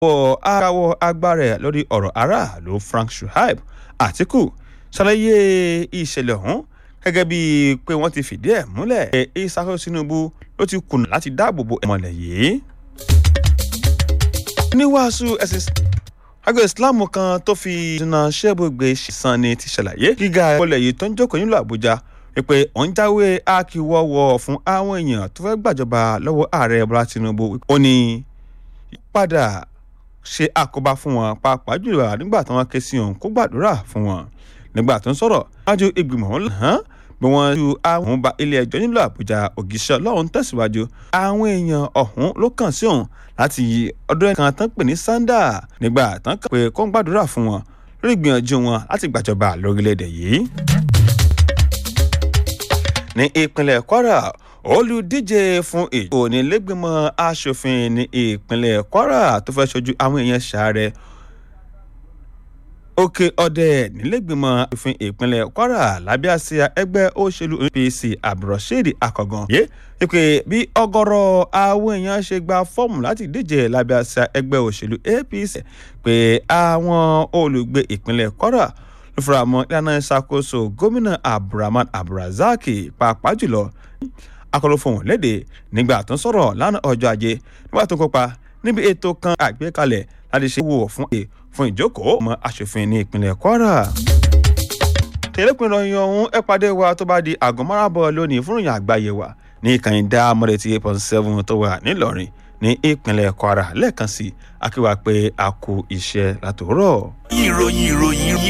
wọ arawọ agbára ẹ̀ lórí ọ̀rọ̀ aráàlú Frank Shuaib Àtíkù ṣàlàyé ìṣẹ̀lẹ̀ ọ̀hún gẹ́gẹ́ bíi pé wọ́n ti fìdí ẹ̀ múlẹ̀ ìṣàkóso Tinubu ló ti kùnà láti dáàbò bo ẹ̀mọ́lẹ̀ yìí. oníwàásù ẹ̀sìn àgbẹ̀ Islam kan tó fi dùnà ṣẹ́bùgbé ṣìṣàn ni ti ṣàlàyé gíga ìpọlẹ̀ yìí tó ń jókòó nílùú Àbújá wípé òun jáwé akíwọ́wọ́ fún àwọn èèyàn tó fẹ́ gbàjọba lọ́wọ́ ààrẹ Bọ́lá Tinubu ó ní padà ṣe àkóbá fún wọn pàápàá jùlọ nígbà tí wọ́n ké sí òun kó gbàdúrà fún wọn nígbà tó ń sọ̀rọ̀ wájú ìgbìmọ̀ ọ̀hún hàn bí wọ́n ju àwọn ba ilé ẹjọ́ nílùú Àbújá ògìṣẹ́ ọlọ́run tẹ̀síwájú àwọn èèyàn ọ̀hún ló kàn sí òun láti ọdún ẹ̀kan tán pè ní sanda nígbà tán kàn pé kó ń gbàdúrà fún wọn lórí ìgbìyànjú wọn láti gbàjọba lórílẹ̀‐èdè yìí. ní ìpínlẹ̀ Kwara olùdíje fún ìjọ onílẹ̀gbìmọ̀ asòfin ní ìpínlẹ̀ Kwara tó fẹ́ ṣojú àwọn èèyàn ṣàárẹ̀ òkè ọdẹ nílẹ̀gbìmọ̀ asòfin ìpínlẹ̀ Kwara lábẹ́ àsíá ẹgbẹ́ òṣèlú APC Abdulrasheed Akọ̀gàn yé wípé bí ọ̀gọ̀rọ̀ àwọn èèyàn ṣe gba fọ́ọ̀mù láti díje lábẹ́ àsíá ẹgbẹ́ òṣèlú APC pé àwọn olùgbé ìpínlẹ̀ Kwara ló fura mọ́ ìlànà ìṣàkóso gómìnà Abdulrahman Abdulrazak pàápàá jùlọ akọlọ fohùn léde nígbà tó ń sọ̀rọ̀ lánàá ọjọ́ ajé nígbà tó ń kópa níbi ètò kan àgbékalẹ̀ láti ṣe wò fún e fún ìjókòó ọmọ aṣòfin ní ìpínlẹ̀ Kwara. tẹ̀lépinnu ìròyìn ọ̀hún ẹ pàdé wa tó bá di àgọ́ máràbọ̀ lónìí fún ìròyìn àgbáyé wa ní ìkànnì dá mọ́lẹ̀tì eight point seven tó wà nílọrin ní ìpínlẹ̀ Kwara lẹ́ẹ̀kan sí akíwá pé a kú iṣẹ́ látòórọ̀. ìròyìn ìròyìn